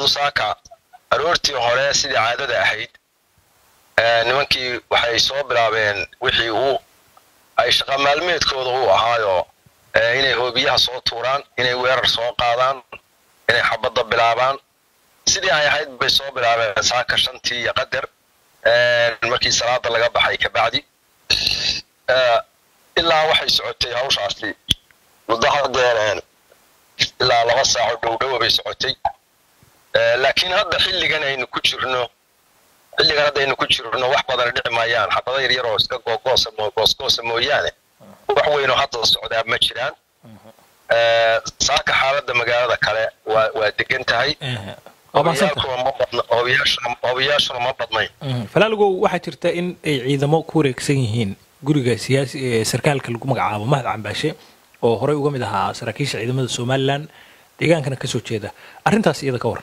ciidamadu saaka aroortii hore sidii caadada ahayd nimankii waxay soo bilaabeen wixii uu ay shaqa maalmeedkooda u ahaayo inay hoobiyaha soo tuuraan inay weerar soo qaadaan inay xabadda bilaabaan sidii ay ahayd bay soo bilaabeen saaka shantii iyo qadar markii salaada laga baxay kabacdi ilaa waxay socotay hawshaasi muddo hadeer ilaa laba saaco dhowdhowa bay socotay laakiin hadda xilligan aynu ku jirno xilligan hadda aynu ku jirno wax badan dhici maayaan xabada yar yaroo iska googoosa goosgoosa mooyaane wax weynoo hadda socdaa ma jiraan saaka xaaladda magaalada kale waa waa degan tahay obayaashuna ma badnayn falaaligow waxaa jirta in ay ciidamo ku wareegsan yihiin guriga siyaasi sarkaalka lagu magacaabo mahad cambaashe oo horey uga mid ahaa saraakiisha ciidamada somalilan deegaankana kasoo jeeda arrintaas iyada ka waran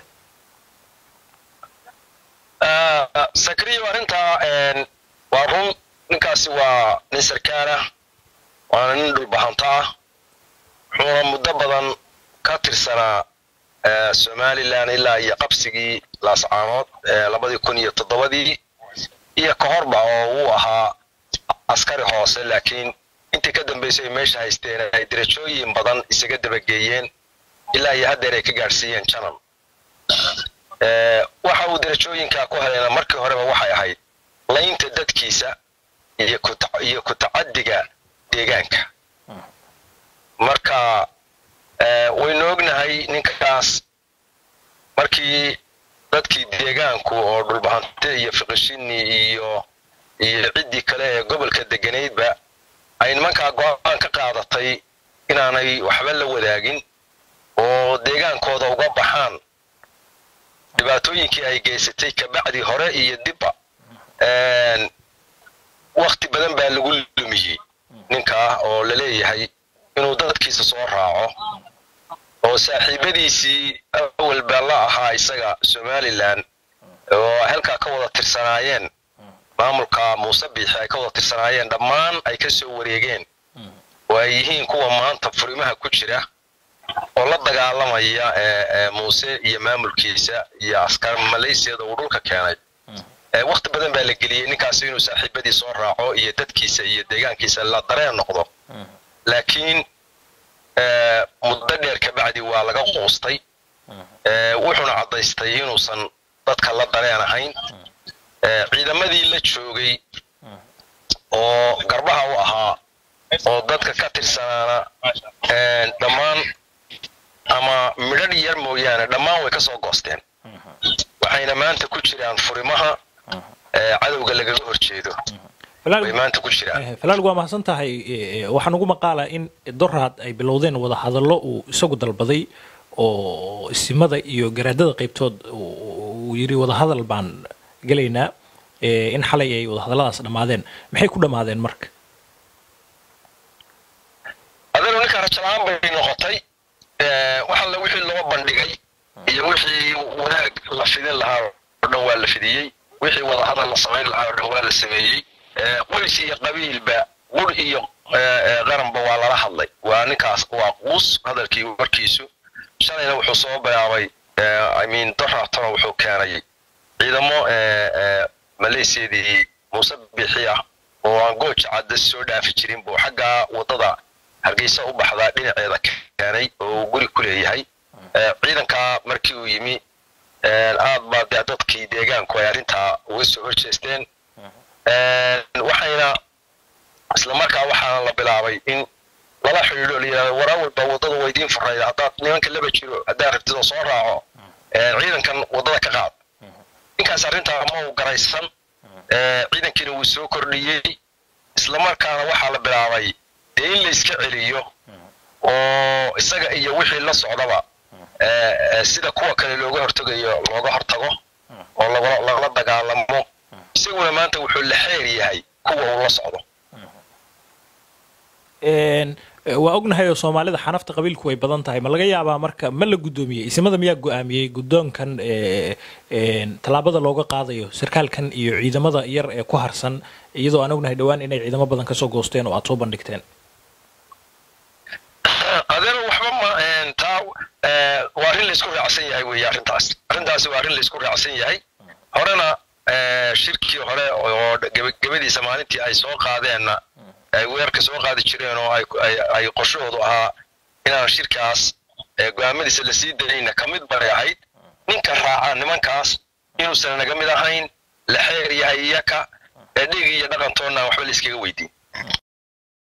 sakriyo arrintaa waa run ninkaasi waa nin sarkaal ah waana nin dhulbahanta ah wuxuuna muddo badan ka tirsanaa somalilan ilaa iyo qabsigii laascaanood labadii kun iyo toddobadii iyo ka horba oo uu ahaa askari hoose laakiin intii ka dambaysay ay meesha haysteen ay derajooyin badan isaga dabageeyeen ilaa iyo haddeer ay ka gaadhsiiyeen janan waxa uu derajooyinkaa ku helayna markii horeba waxay ahayd laynta dadkiisa iyo ku tacaddiga deegaanka marka waynu ognahay ninkaas markii dadkii deegaanku oo dhulbahante iyo fiqishini iyo iyo ciddii kale ee gobolka deganaydba ay nimankaa go-aan ka qaadatay inaanay waxba la wadaagin oo deegaankooda uga baxaan dhibaatooyinkii ay geysatay kabacdi hore iyo dibba wakti badan baa lagu lumiyey ninkaa oo la leeyahay inuu dadkiisa soo raaco oo saaxiibadiisii awalba la ahaa isaga somalilan oo halkaa ka wada tirsanaayeen maamulka muuse biixi ay ka wada tirsanaayeen dhammaan ay ka soo wareegeen oo ay yihiin kuwa maanta furimaha ku jira oo la dagaalamaya muuse iyo maamulkiisa iyo askar malaysiyada uu dhulka keenay wakti badan baa la geliyey ninkaasi inuu saaxiibadii soo raaco iyo dadkiisa iyo deegaankiisa la dareen noqdo laakiin muddo dheer kabacdi waa laga quustay wuxuuna caddaystay inuusan dadka la dareen ahayn ciidamadii la joogay oo garbaha u ahaa oo dadka ka tirsanaana dhammaan ama midhadh yar mooyaane dhammaan way ka soo goosteen waxayna maanta ku jiraan furimaha cadowga lagaga horjeedo way maanta ku jiraan falaalig waa mahadsan tahay waxaan ugu maqaalaa in doraad ay bilowdeen wada hadallo uu isagu dalbaday oo isimada iyo garaadada qaybtood uu yidhi wadahadal baan gelaynaa in xalay ay wadahadalladaas dhammaadeen maxay ku dhammaadeen marka adanu ninka rajalaan bay noqotay waxalla wixii loo bandhigay iyo wixii wanaag la fidin lahaa oo dhan waa la fidiyey wixii wadahadal la samayn lahaa oo dhan waa la sameeyey qoys iyo qabiilba gur iyo qaranba waa lala hadlay waa ninkaas waa quus hadalkii warkiisu shalayna wuxuu soo bilaabay imean doratona wuxuu keenay ciidamo maleysiyadii muuse bixi ah oo aan gooja cadda soo dhaafi jirin buu xaggaa waddada hargeysa u baxdaa dhinaceeda keenay oo uu guri ku leeyahay ciidankaa markii uu yimi aad baa dee dadkii deegaanku ay arrintaa uga soo horjeesteen waxayna isla markaa waxaana la bilaabay in lala xidhiidho la yidhahdo war awalba waddada waa idiin furayda haddaad nimanka laba jiro haddaad rabtid oo soo raaco ciidankan waddada ka qaad ninkaas arrintaa ma uu garaysan ciidankiina wuu soo kordhiyey isla markaana waxaa la bilaabay dee in la iska celiyo oo isaga iyo wixii la socdaba sida kuwa kale looga hortegayo looga hortago oo lagala dagaalamo isaguna maanta wuxuu la xeer yahay kuwa uu la socdo waa ognahay oo soomaalida xanafta qabiilku way badan tahay ma laga yaabaa marka ma la guddoomiyey isimada miyaa go-aamiyey guddoonkan tallaabada looga qaadayo sarkaalkan iyo ciidamada yar ee ku harsan iyadoo aan ognahay dhowaan inay ciidamo badan kasoo goosteen oo aad soo bandhigteen adeer waxba ma taa waa arrin laysku raacsan yahay weeye arrintaas arrintaasi waa arrin laysku raacsan yahay horena shirkii hore oo gebagabadiisa maalintii ay soo qaadeenna ay weerarka soo qaadi jireen oo ay qorshahoodu ahaa inaan shirkaas go-aamadiisa lasii dayayna ka mid bay ahayd ninka raaca nimankaas inuusan naga mid ahayn la xeer yahay iyaka ee dhig iyo dhaqantoonna waxba layskaga weydiin